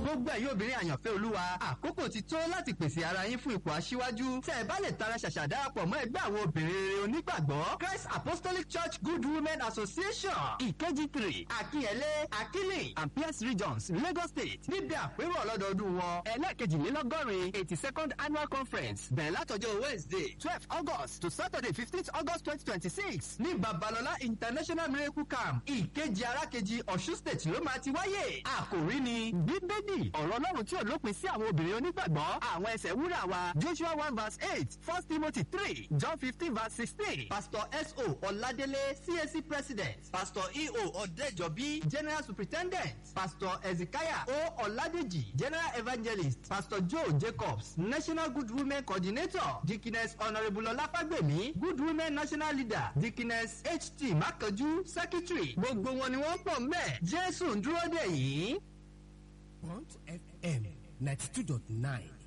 gbogbo ẹ̀yin obìnrin àyànfẹ́ olúwa àkókò ti tó láti pèsè ara yín fún ipò aṣíwájú tẹ́ ẹ bá lè tara ṣàṣà darapọ̀ mọ́ ẹgbẹ́ àwọn obìnrin rere onígbàgbọ́ Christ Apostolic Church Good Women Association ìkejì three akínyẹlé akílì and Pierce regions Lagos State níbi àpérò ọlọ́dọọdún wọn ẹlẹ́ẹ̀kejìlélọ́gọ́rin eighty second annual conference bẹ̀rẹ̀ látọjọ́ Wednesday twelve August to Saturday fifteenth August twenty twenty six ní Babalọlá International Miracle Camp ìkejì arákejì Ọ̀ṣun State ló máa ti wáyé àkòrí ni bíbélì ọ̀rọ̀ ọlọ́run tí ò lópin sí àwọn obìnrin onígbàgbọ́ àwọn ẹsẹ̀ wúrà wa Joshua one verse eight first Timothy three John fifteen verse sixteen Pastor S.O. Ọládélé CAC President Pastor E.O. Ọ̀dẹ́jọ́bí General Superintendent Pastor Ezekiah O. Ọládèjì General Evangelist Pastor Joe Jacobs National Good Women Coordinator Dickiness Honourable Ọláfágbèmí Good Women National Leader Dickiness H.T. Makanju Secretary gbogbo wọn ni wọ́n pọ̀ mbẹ́ Jésù ń dúró dè yìí. Bond FM ninety two dot nine